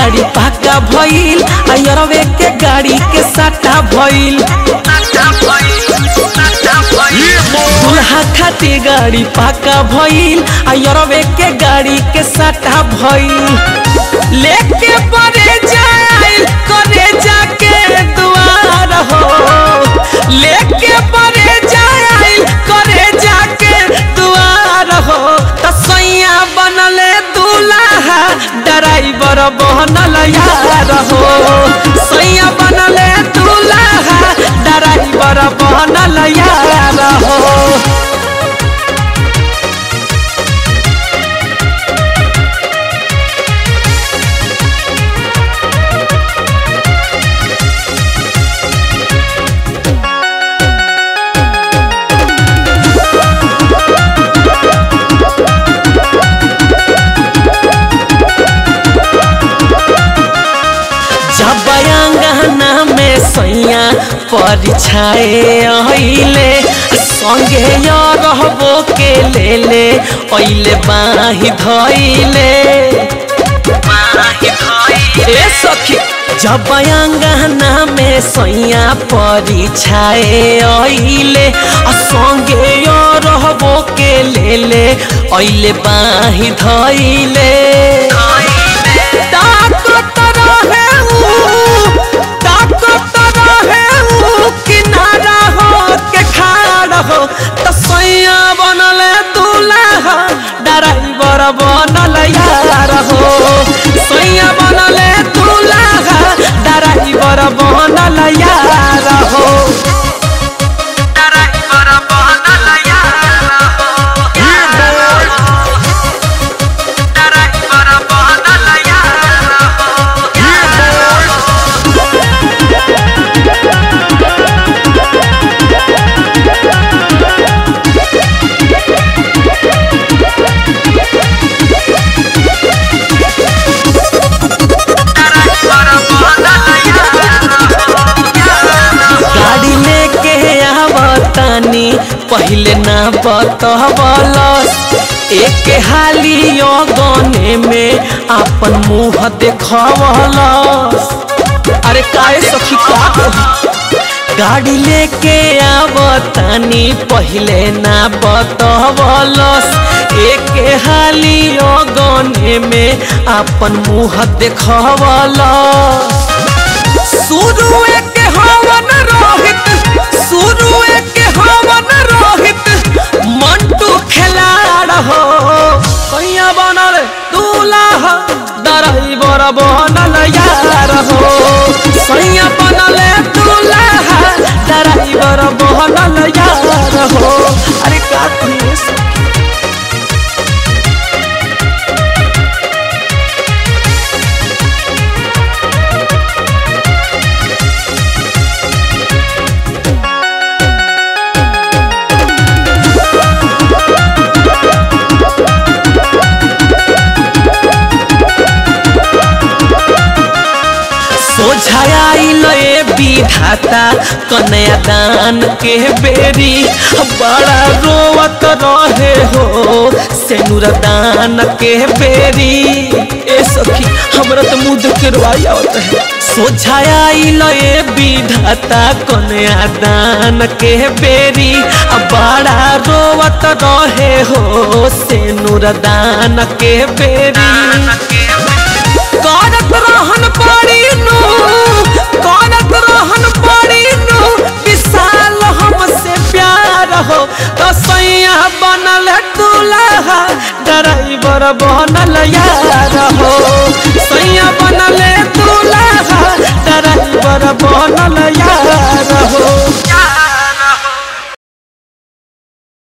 गाड़ी पाका भइल अयरवे के गाड़ी के साटा भइल दुल्हा खातिर गाड़ी पाका भइल अयरवे के गाड़ी के साटा भइल लेके परे जाइल करे जाके दुआर हो लेके परे जाइल करे जाके दुआर हो तसैया बनले दूल्हा ड्राइवर बनल यार हो सैया बनले दूल्हा ड्राइवर बनल यार हो जब अंगना में सैया परिछाए अइले संगे य रहबो के ले ले अइले बाही धइले ए सखी जब अंगना में सैया परिछाए अइले आ संगे य रहबो के ले ले अइले बाही धइले ताकत रहे ऊ, ताकत रहे ऊ, किनारा हो के खाड़ हो त सैया बनले दूल्हा ड्राइवर बनल यार हो सैया बनले दूल्हा ड्राइवर बनल यार हो ड्राइवर बनल यार हो ड्राइवर बनल यार हो गाड़ी लेके आवतानी पहले ना बतवलस एक हाली गने में अपन मुंह देखवलस अरे काहे सखी का कही? गाड़ी लेके आवतानी पहले ना बतवलस एक हाली गने में अपन मुंह देखवलस शुरू के हवन रोहित शुरू के हवन रोहित मंटू खिलाड़ हो कैया बनल दूल्हा ड्राइवर बनल यार हो सैया बनल दूल्हा ड्राइवर बनल यार हो अरे का कहिए सखी? सोझाइल ए विधाता कन्या दान के बेरी बड़ा रोवत रहे हो सेनुर दान के बेरी ए सखी हमरा तो मुंह देख के रोवाई आवत है सोझाइल ए विधाता कन्या दान के बेरी बड़ा रोवत रहे हो सेनुर दान के बेरी करत रहन पड़ी नु करत रहन पड़ी नु विशाल हमसे प्यार हो तो सैया बनल दूल्हा ड्राइवर बनल यार हो सैया बनल दूल्हा ड्राइवर बनल यार हो